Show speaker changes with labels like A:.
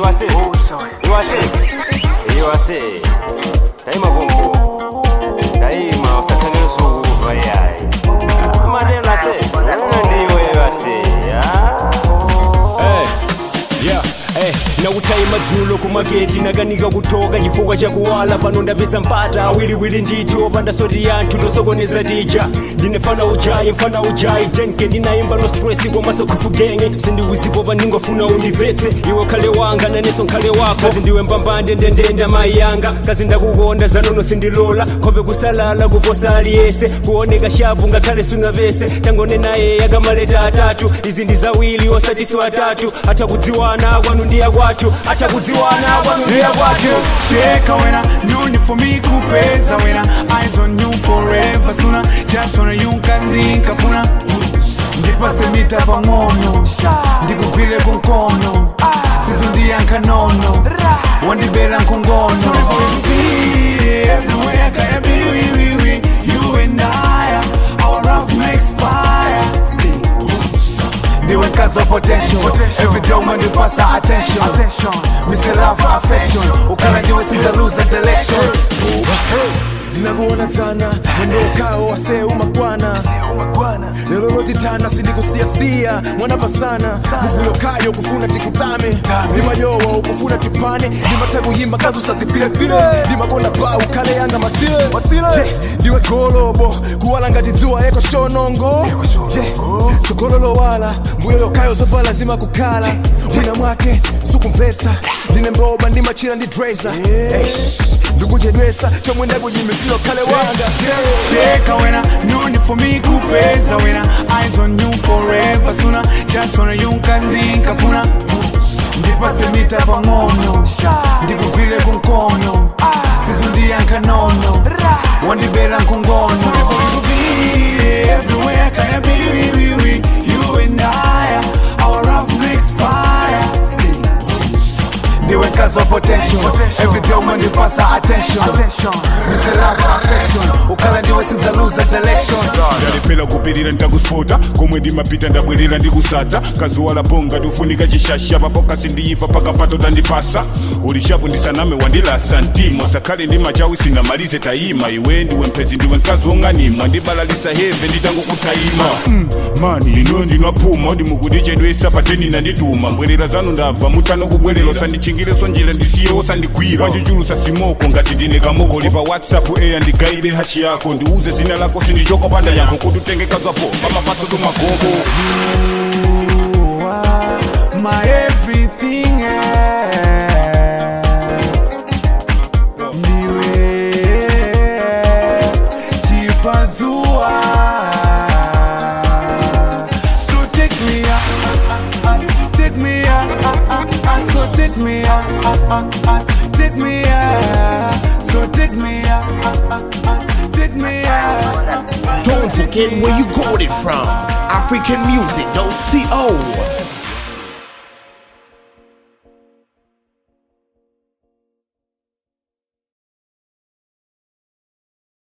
A: iwase iwase iwase daima konko daima usakhangela usukuva yayi amatelo ase ndiwe iwase
B: yeah Eh, nakutayima dzulo kumaketi nakanika kutoka chifukwa chakuwala pano ndapeza mpata awiriwiri ndithu opanda soti yanthu tosokoneza tija ndinefana ujayi mfana ujayi tenke ndinayimba no stress komaso khufugenge sindiwizipopa ndingofuna undivetse iwe khale wanga naneso nkhale wako kazi ndiwe mbambande ndendenda mayi yanga kazi ndakukonda zanono sindilola khope kusalala kuposa aliyese kuoneka shapu ngakhale sunavese tangone naye yakamaleta atatu izi ndi zawili osatiso atatu atakudziwana kwanu ndiya kwathu atakudziwana kwanu ndiya kwathu
C: Cheka wena, no need for me kupeza wena Eyes on you forever sooner Just wanna you nkandinka funa Ndipase mita pang'ono Ndikugwile kunkono Sizundiyanka nono Wandibela nkungono See everywhere kaya biwiwiwi You and I Our love may expire ndiwe nkazi wa potential every day umandipasa attention mise love affection ukala ndiwe sinza lose direction
D: ndinakuona sana mwendo ukao wasee umagwana lero lotitana sindikusiyasia mwana pasana muvuyo kayo kufuna tikutame ndimayowa ukufuna tipane ndimatakuyimba kazi usazipilepile ndimakonda ba ukhale yanga matile je ndiwe golobo kuwala ngati dzuwa yeko shonongo je tsokololowala mbuyo yokayo zovala zima kukhala mwina mwake sukumvetsa ndine mboba ndimachira ndi dresa ndikuchedwesa chomwe ndakuyimisiro khale wanga
C: cheka wena no need for me kupeza wena eyes on you forever sooner just wanna you nkandinka funa ndipase mita pang'ono ndikugwile kunkono sizundiyanka nono wandibela nkungono See everywhere kaya biwiwiwi you and I our love may expire ndiwe nkazi wa potential every day umandipasa attention mise love affection ukala ndiwe sinza lose direction
E: ndalipela kupirira ndakuspota komwe ndimapita ndabwerera ndikusata kazuwala ponga ndiufunika chishasha papoka sindiyifa pakapato tandipasa ulishapu ndisaname wandilasa mtima sakhale ndi machawi sinamalize tayima iwe ndiwe mphezi ndiwe mkazi wong'animwa ndibalalisa heve nditangokutayima mm, mani ino ndinwaphuma ndimukudichedwesa pateni nandituma mbwerera zanu ndabva mutano kubwerera usandichingireso njira ndisiye osandigwira wandichulusa simoko ngati ndine kamokoli pa whatsapp eya ndigayire hashi yako ndiuze zina lako sindichoko panda yako kuti utengekazwapo pamafaso tumagogo
C: You are my everything eh. ndiwe chipazua so take me ah, ah, ah, ah, take me ah, ah, ah, ah, so take me ah, ah, ah, ah, take me ah, so take me ah, ah, ah, ah, take me ah, ah, ah,
F: Don't forget where you got it from. African music, don't sit